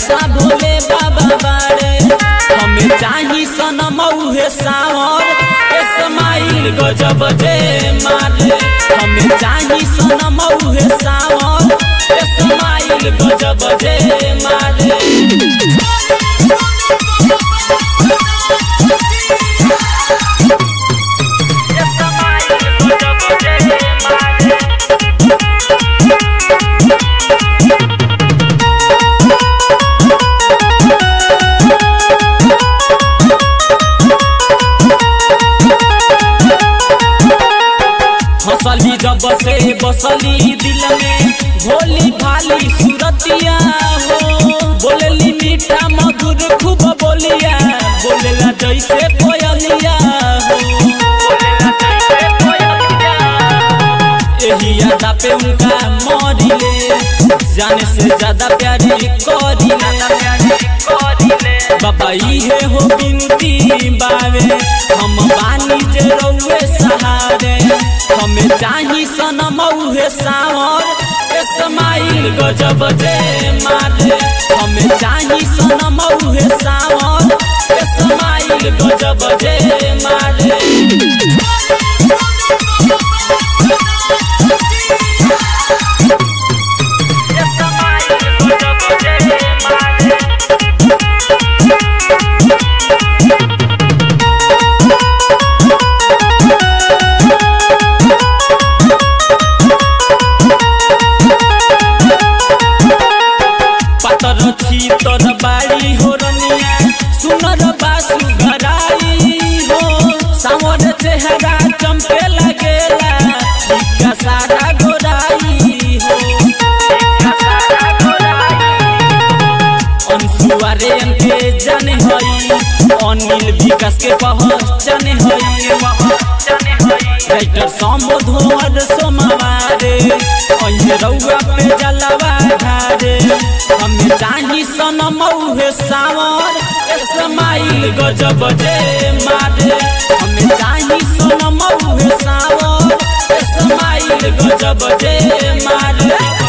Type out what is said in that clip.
भरोसा भोले बाबा बारे हमें चाही सनम उहे सावर इस्माइल गजब जे मारे हमें चाही सनम उहे सावर इस्माइल गजब जे मारे हंसली जब से बसली दिल में भोली भाली सूरतिया हो बोलली मीठा मधुर खूब बोलिया बोलेला जैसे कोयलिया हो यही यादा पे उनका मरिले जाने से ज्यादा प्यारी करिले बाबा इहे हो बिनती बावे हम बानी जे रउए सहारे हमें चाही सनम उहे सावर इस्माइल गजब जे मारे हमें चाही सनम उहे सावर इस्माइल गजब जे मारे पातर छी तोर बाड़ी हो रनिया सुनर बासु घराई हो सावर चेहरा चमके लगेला इका सारा गोराई हो अंशुआरे के जाने हई अनिल विकास के पहचान हई राइटर संबोधन सोमवारे अहे रउआ पे जलवा धारे हमें चाही सनम उहे सावर इस्माइल गजब जे मारे हमें चाही सनम उहे सावर इस्माइल गजब जे मारे